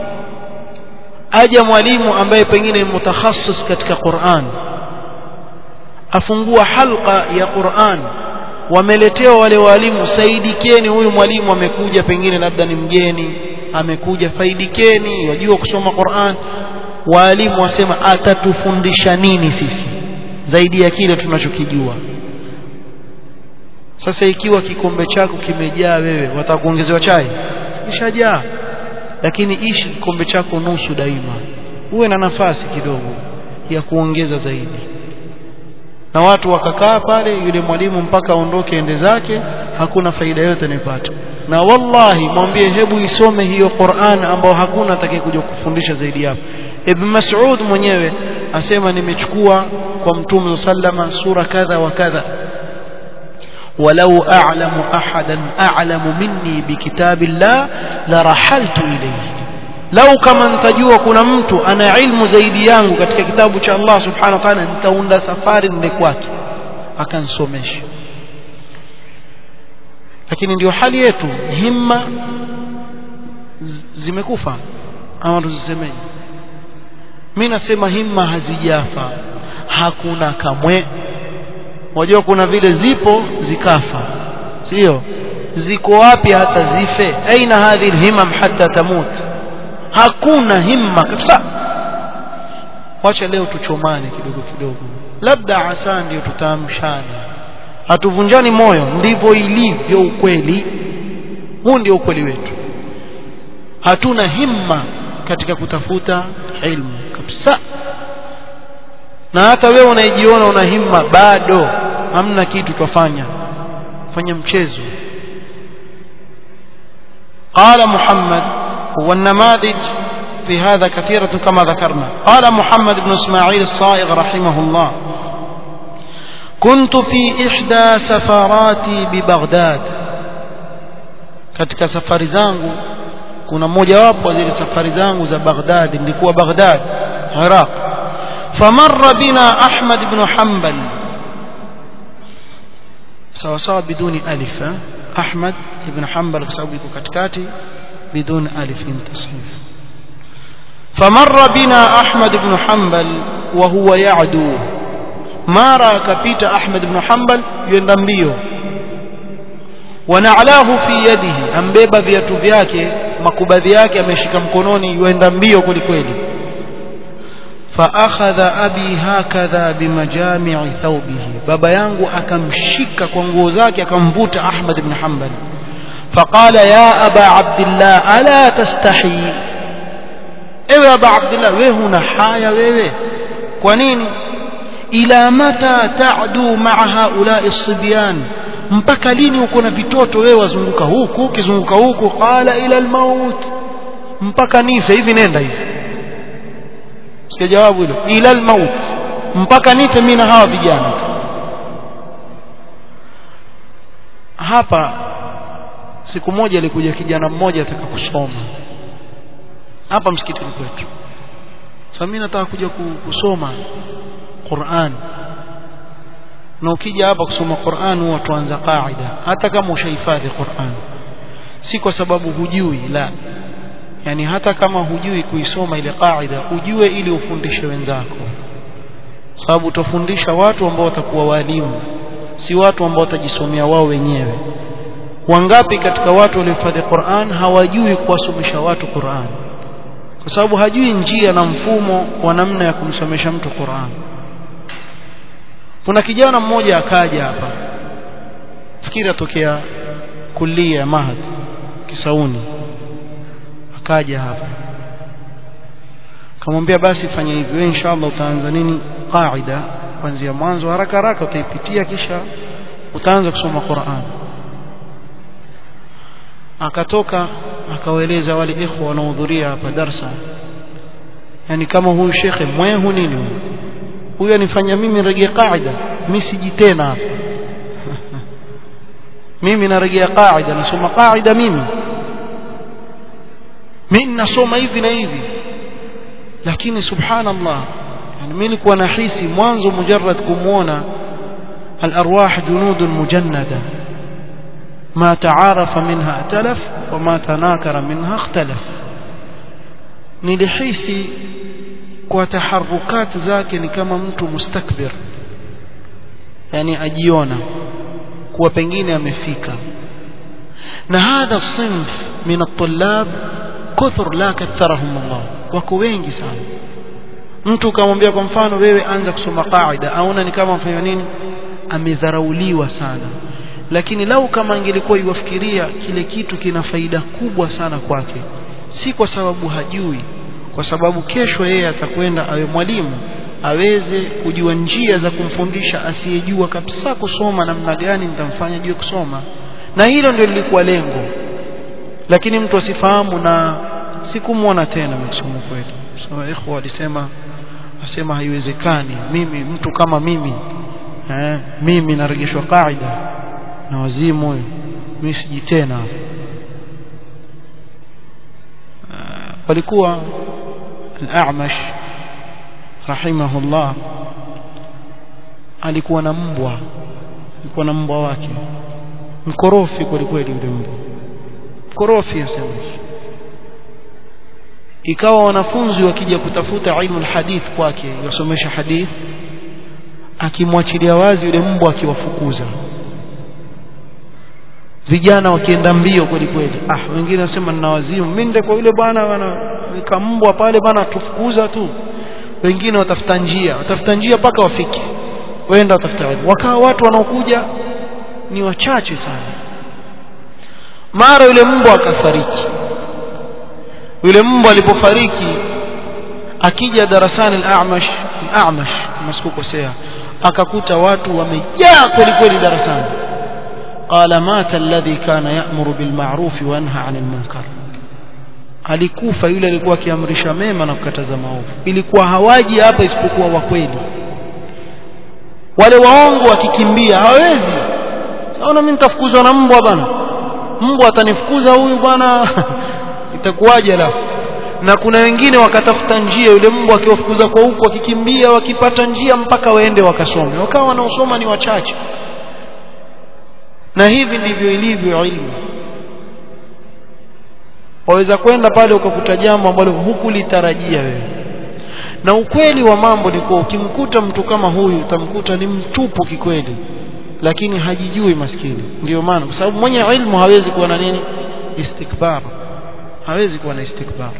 aja mwalimu ambaye pengine ni mutakhasis katika Qur'an afungua halqa ya Qur'an wameletewa wale walimu saidikeni huyu mwalimu amekuja pengine labda ni mgeni amekuja faidikeni wajua kusoma Qur'an walimu wasema atatufundisha nini sisi zaidi ya kile tunachokijua sasa ikiwa kikombe chako kimejaa wewe watakuongezewa chai kishajaa lakini ishi kikombe chako nusu daima uwe na nafasi kidogo ya kuongeza zaidi na watu wakakaa pale yule mwalimu mpaka aondoke ende zake hakuna faida yote anayopata na wallahi mwambie hebu isome hiyo Qur'an ambao hakuna atakayekuja kufundisha zaidi hapo Ibn Mas'ud mwenyewe asema nimechukua kwa Mtume sallama sura kadha wa kadha ولو أعلم أحدا أعلم مني بكتاب الله لرحلت إليه لو كما نتجوا كنا mtu ana ilmu zaidi yangu katika kitabu cha Allah subhanahu wa ta'ala nitaunda safari nende kwake akansomesha lakini ndio hali yetu himma zimekufa ama tuzisemeje mimi nasema himma hazijafa hakuna kamwe wajua kuna vile zipo zikafa sio ziko wapi hata zife aina hadhi alhimam hatta tamut hakuna himma kabisa wacha leo tuchomane kidogo kidogo labda asa ndio tutaamshana hatuvunjani moyo ndivyo ilivyo ukweli huu ndio ukweli wetu hatuna himma katika kutafuta ilmu kabisa na hata wewe unajiona una himma bado hamna kitu twafanya fanya mchezo قال محمد والنماذج في هذا كثيرة كما ذكرنا قال محمد بن اسماعيل الصائغ رحمه الله كنت في إحدى سفراتي ببغداد katika safari zangu kuna mojawapo wa zile safari zangu za Baghdad nilikuwa Baghdad Iraq فمر بنا أحمد بن حنبل سواء سواء بدون ألف أحمد بن حنبل كسبب كتكاتي بدون ألف تصحيف فمر بنا أحمد بن حنبل وهو يعدو ما رأى كبيت أحمد بن حنبل يندمبيه ونعلاه في يده أمبيبا viatu vyake makubadhi yake ameshika mkononi yuenda mbio kwelikweli فأخذ أبي هكذا بمجامع ثوبه بابا yangu akamshika kwa nguo zake akamvuta Ahmad ibn Hanbal فقال يا أبا عبد الله ألا تستحي ewe aba abdullah wewe huna haya wewe kwa nini ila mata ta'du ma'a haula'i sibyan mpaka lini uko na vitoto wewe wazunguka huku ukizunguka huku qala ila almaut mpaka nife hivi nenda hivi sikia jawabu hilo ila almaut mpaka nife mimi na hawa vijana hapa siku moja alikuja kijana mmoja ataka kusoma hapa msikitini kwetu sasa mimi nataka kuja kusoma Qur'an na ukija hapa kusoma Qur'an huwa tuanza kaida hata kama ushahifadhi Qur'an si kwa sababu hujui la yani hata kama hujui kuisoma ile kaida ujue ili ufundishe wenzako sababu utafundisha watu ambao watakuwa walimu si watu ambao watajisomea wao wenyewe wangapi katika watu waliohifadhi Qur'an hawajui kuwasomesha watu Qur'an kwa sababu hajui njia na mfumo wa namna ya kumsomesha mtu Qur'an kuna kijana mmoja akaja hapa fikiri atokea kulia mahad Kisauni akaja hapa kamwambia basi fanya hivi wewe inshallah utaanza nini qaida kuanzia mwanzo haraka haraka utaipitia kisha utaanza kusoma Qur'an akatoka akawaeleza wale ikhwa wanaohudhuria hapa darsa yani kama huyu shekhe mwehu nini huyu huyu anifanya mimi rejea qaida mimi siji tena hapa mimi narejea qaida nasoma qaida mimi mimi nasoma hivi na hivi lakini subhanallah yani mimi nilikuwa nahisi mwanzo mujarrad kumuona الارواح جنود مجنده ما تعارف منها ائتلف وما تناكر منها اختلف nilihisi kwa taharukat zake ni kama mtu mustakbir yani ajiona kuwa pengine amefika na hadha sinf min at-tullab kuthur la katharahum Allah wako wengi sana mtu ukamwambia kwa mfano wewe anza kusoma qaida aona ni kama mfanya nini amedharauliwa sana lakini lau kama angelikuwa iwafikiria kile kitu kina faida kubwa sana kwake si kwa sababu hajui kwa sababu kesho yeye atakwenda awe mwalimu aweze kujua njia za kumfundisha asiyejua kabisa kusoma namna gani nitamfanya jue kusoma na hilo ndio lilikuwa lengo lakini mtu asifahamu na sikumwona tena kusoma kwetu so ikhwa alisema asema haiwezekani mimi mtu kama mimi eh, mimi narejeshwa kaida na wazimu huyo mimi siji tena uh, walikuwa al-A'mash rahimahullah alikuwa na mbwa alikuwa na mbwa wake mkorofi kweli kweli yule mbwa mkorofi asema ikawa wanafunzi wakija kutafuta ilmu alhadith kwake yasomesha hadith akimwachilia wazi yule mbwa akiwafukuza vijana wakienda mbio kweli kweli ah wengine wasema nina wazimu mimi ndio kwa yule bwana bwana nikambwa pale bwana tufukuza tu wengine watafuta njia watafuta njia mpaka wafike waenda watafuta ilmu wakawa watu wanaokuja ni wachache sana mara yule mbwa akafariki yule mbwa alipofariki akija darasani al-A'mash al-A'mash masikukosea akakuta watu wamejaa kweli kweli darasani qala mata alladhi kana ya'muru bil ma'ruf wa yanha 'anil munkar alikufa yule alikuwa akiamrisha mema na kukataza maovu ilikuwa hawaji hapa isipokuwa wa kweli wale waongo wakikimbia hawezi saona mimi nitafukuzwa na mbwa bana mbwa atanifukuza huyu bwana itakuwaje la na kuna wengine wakatafuta njia yule mbwa akiwafukuza kwa huko wakikimbia wakipata njia mpaka waende wakasome wakawa wanaosoma ni wachache na hivi ndivyo ilivyo ilmu waweza kwenda pale ukakuta jambo ambalo hukulitarajia wewe na ukweli wa mambo ni kuwa ukimkuta mtu kama huyu utamkuta ni mtupu kikweli lakini hajijui maskini ndio maana kwa sababu mwenye ilmu hawezi kuwa na nini istikbar hawezi kuwa na istikbar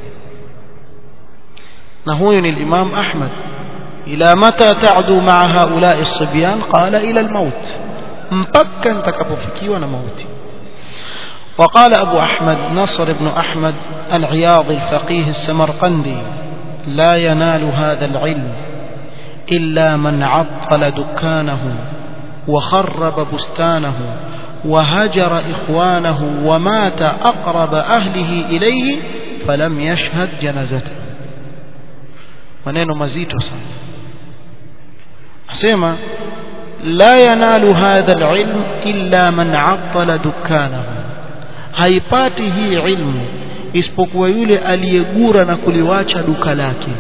na huyu ni Imam Ahmad ila mata ta'du ma'a haula'i as-sibyan qala ila al-maut mpaka nitakapofikiwa na mauti وقال أبو أحمد نصر بن أحمد العياض الفقيه السمرقندي لا ينال هذا العلم إلا من عطل دكانه وخرب بستانه وهجر إخوانه ومات أقرب أهله إليه فلم يشهد جنازته maneno mazito sana asema la yanalu hadha alilm illa man attala dukanahu haipati hii ilmu isipokuwa yule aliyegura na kuliwacha duka lake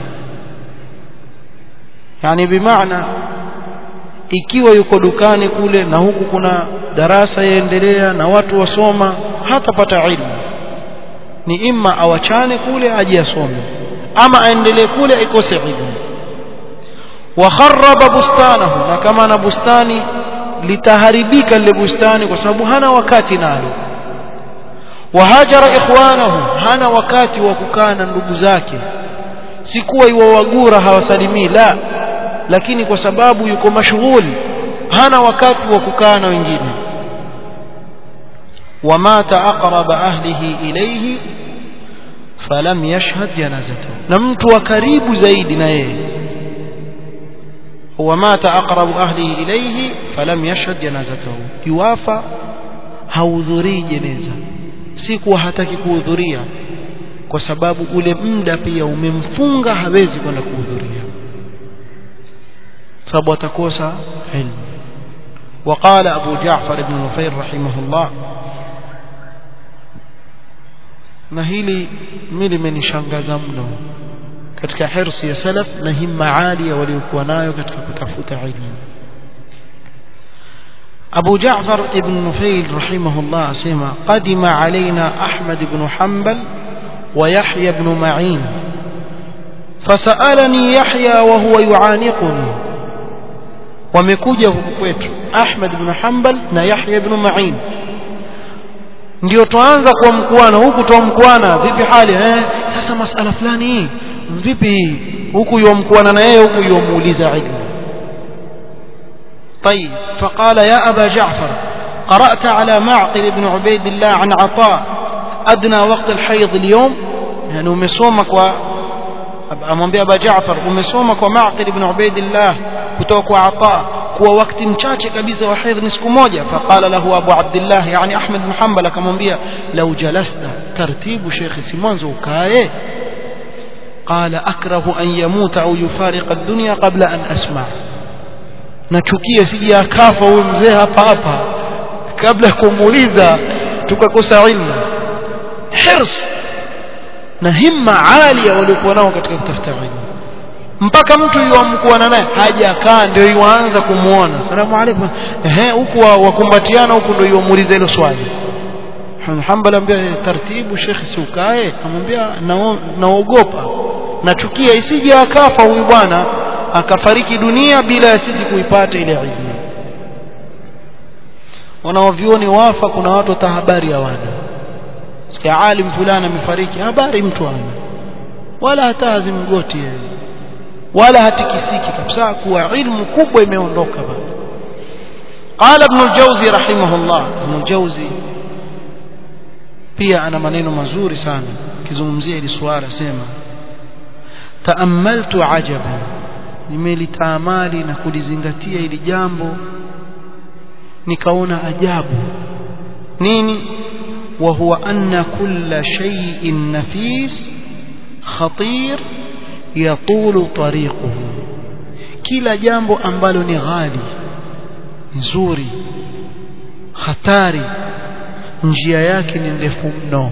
yani bimaana ikiwa yuko dukani kule na huku kuna darasa yaendelea na watu wasoma hatapata ilmu ni imma awachane kule aje asome ama aendelee kule aikose ilmu wa kharraba bustanahu na kama na bustani litaharibika lile bustani kwa sababu hana wakati nalo wahajara ikhwanahu hana wakati wa kukaa na ndugu zake si kuwa iwawagura hawasalimii la lakini kwa sababu yuko mashughuli hana wakati wa kukaa na wengine wamata aqraba ahlihi ilayhi falam yashhad janazatahu na mtu wa karibu zaidi na yeye wamata aqrabu ahlihi ilayhi falam yashhad janazatahu yuwafa haudhurii jeneza si kuwa hataki kuhudhuria kwa sababu ule muda pia umemfunga hawezi kwenda kuhudhuria sababu atakosa ilmu وقال أبو جعفر بن نفير رحمه الله na hili mimi limenishangaza mno katika hirsi ya salaf na himma alia waliokuwa nayo katika kutafuta ilmu أبو جعفر ابن نفيل رحمه الله سمع قدم علينا أحمد بن حنبل ويحيى بن معين فسألني يحيى وهو يعانقني wamekuja huku kwetu Ahmad ibn Hanbal na Yahya ibn Ma'in ndio tuanza kwa mkuana huku toa mkuana vipi hali eh sasa masala fulani hii vipi huku yomkuana na yeye huku yomuuliza ilmu طيب فقال يا أبا جعفر قرأت على معقل بن عبيد الله عن عطاء أدنى وقت الحيض اليوم يعني umesoma kwa amwambia Aba Jaafar umesoma kwa Maqil ibn Ubaidillah kutoka kwa Ata kuwa wakati mchache kabisa wa haidh ni siku moja faqala lahu Abu Abdullah yani Ahmad bin Hanbal akamwambia lau jalasta tartibu shekhi si mwanzo ukae قال أكره أن يموت أو يفارق الدنيا قبل أن أسمع nachukia sije akafa huyu mzee hapa hapa kabla ya kumuuliza tukakosa ilmu hirs na himma alia waliokuwa nao katika kutafuta ilmu mpaka mtu yuamkuana naye hajakaa ndio yuanza kumuona salamu alaykum ehe huku wakumbatiana huku ndio yuamuuliza hilo swali Hanbal ambia taratibu shekhi si ukae amwambia naogopa nachukia isije akafa huyu bwana akafariki dunia bila ya sisi kuipata ile ilmu wanaovioni wafa kuna watu hata habari hawana sikia alim fulani amefariki habari mtu ana wala hata hazimgoti yeye wala hatikisiki kabisa kuwa ilmu kubwa imeondoka bado قال ابن الجوزي رحمه الله ابن الجوزي pia ana maneno mazuri sana kizungumzia hili swala sema taamaltu ajaban nimelitaamali na kulizingatia hili jambo nikaona ajabu nini wa huwa anna kulla shay'in nafis khatir yatulu tariquhu kila jambo ambalo ni ghali nzuri hatari njia yake ni ndefu mno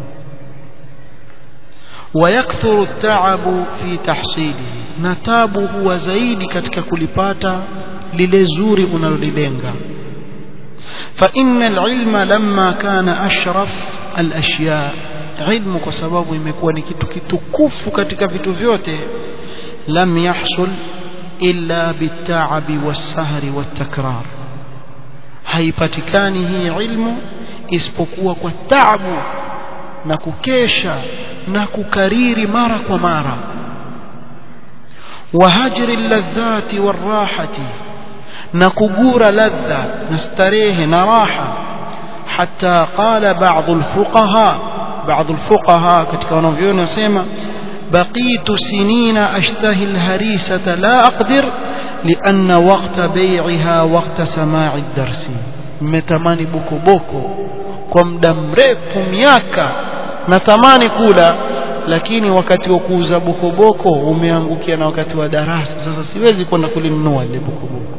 ويكثر التعب في تحصيله نتابه هو zaidi katika kulipata lile zuri unalolilenga فإن العلم لما كان أشرف الأشياء علم kwa sababu imekuwa ni kitu kitukufu katika vitu vyote lam yahsul illa bit'abi was-sahri wat-takrar haipatikani hii ilmu isipokuwa kwa taabu na kukesha na kukariri mara kwa mara wahajri ladhati warahati na kugura ladha na starehe na raha حتى قال بعض الفقهاء بعض الفقهاء katika wanavyoni wasema بقيت سنين أشتهي الهريسة لا أقدر لأن وقت بيعها وقت سماع الدرس متماني بوكو بوكو kwa muda mrefu miaka natamani kula lakini wakati wa kuuza bokoboko umeangukia na wakati wa darasa sasa siwezi kwenda kulinunua ile bokoboko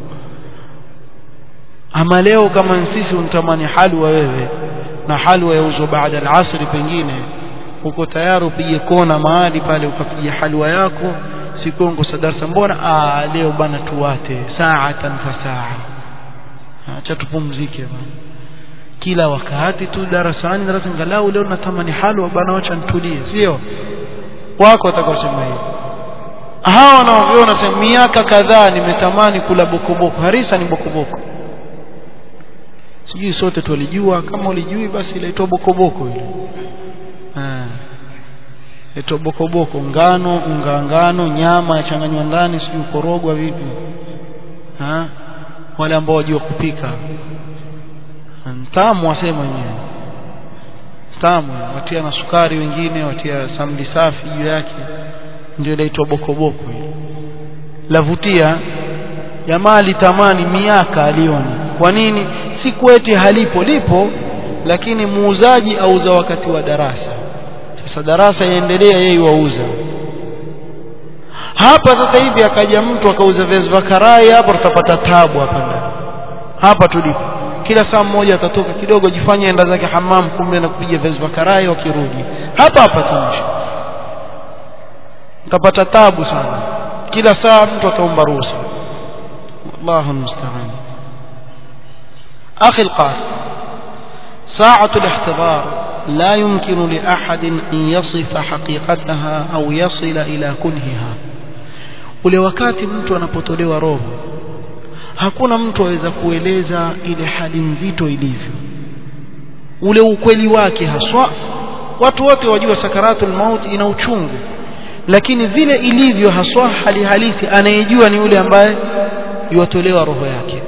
ama leo kama sisi unatamani halwa wewe na halwa yauzwa baada al-asri pengine uko tayari upige kona mahali pale ukapiga halwa yako sikongo sadarsa mbona ah leo bana tuwate saatan fa saa acha tupumzike bana kila wakati tu darasani darasa ngalau leo natamani halwa bana acha nitulie sio wako watakaosema hivyo hawa wanaoviona sema miaka kadhaa nimetamani kula bokoboko harisa ni bokoboko sijui sote tulijua kama ulijui basi ilaitwa bokoboko ile ah inaitwa bokoboko ngano unga ngano nyama yachanganywa ndani sijui korogwa vipi ha wale ambao wajua kupika tamu wasema wenyewe tamu watia na sukari wengine watia samli safi juu yake ndio inaitwa bokoboko lavutia jamaa alitamani miaka alioni kwa nini si kweti halipo lipo lakini muuzaji auza wakati wa darasa sasa darasa yaendelea yeye wauza hapa sasa hivi akaja mtu akauza viazi vya karai hapa tutapata tabu hapa ndani hapa tulipo kila saa mmoja atatoka kidogo jifanye enda zake hamam kumbe na kupiga viazi vya karai wakirudi hapa hapa tunaishi utapata tabu sana kila saa mtu ataomba ruhusa الله المستعان أخي القارئ ساعة الاحتضار لا يمكن لأحد أن يصف حقيقتها أو يصل إلى كنهها ule wakati mtu anapotolewa roho hakuna mtu aweza kueleza ile hali nzito ilivyo ule ukweli wake haswa watu wote wajua sakaratul maut ina uchungu lakini vile ilivyo haswa hali halisi anayejua ni yule ambaye yutolewa roho yake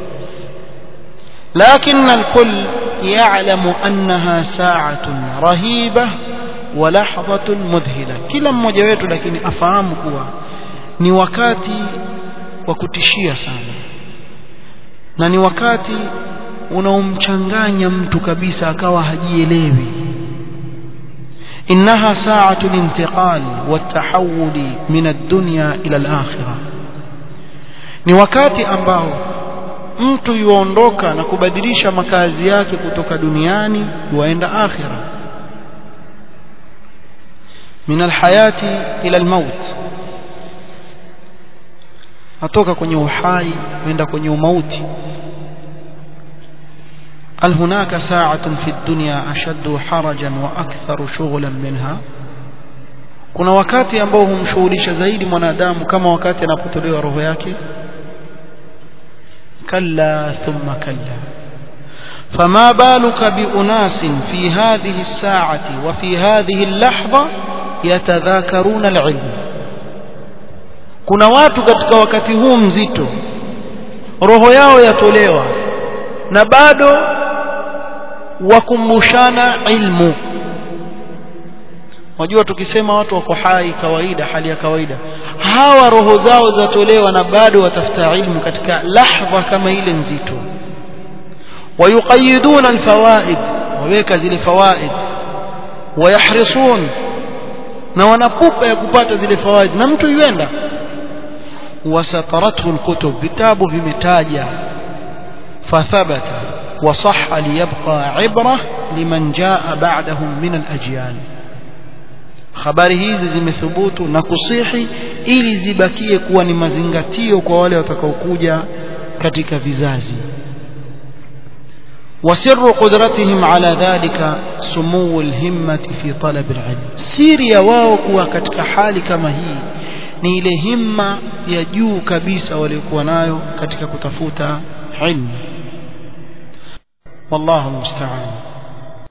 لكن الكل يعلم أنها ساعة رهيبة ولحظة مذهلة كلا mmoja wetu lakini afahamu kuwa ni wakati wa kutishia sana na ni wakati unaomchanganya mtu kabisa akawa hajielewi إنها ساعة الانتقال والتحول من الدنيا إلى الآخرة ni wakati ambao mtu yuondoka na kubadilisha makazi yake kutoka duniani yuaenda akhira min alhayati ila almaut atoka kwenye uhai kwenda kwenye umauti هل هناك ساعة في الدنيا أشد حرجا وأكثر شغلا منها kuna wakati ambao humshughulisha zaidi mwanadamu kama wakati anapotolewa roho yake kalla thumma kalla فما بالك بأناس في هذه الساعة وفي هذه اللحظة يتذاكرون العلم kuna watu katika wakati huu mzito roho yao yatolewa na bado wakumbushana ilmu wajua tukisema watu wako hai kawaida hali ya kawaida hawa roho zao zatolewa na bado watafuta ilmu katika lahdha kama ile nzito wayuqayiduna alfawaid waweka zile fawaid wayahrisun na wanapupa ya kupata zile fawaid na mtu yuenda wasatarathu alkutub vitabu vimetaja fathabata وصح ليبقى عبرة لمن جاء بعدهم من الأجيال habari hizi zimethubutu na kusihi ili zibakie kuwa ni mazingatio kwa wale watakaokuja katika vizazi وسر قدرتهم على ذلك سمو الهمة في طلب العلم siri ya wao kuwa katika hali kama hii ni ile himma ya juu kabisa waliokuwa nayo katika kutafuta ilmu والله المستعان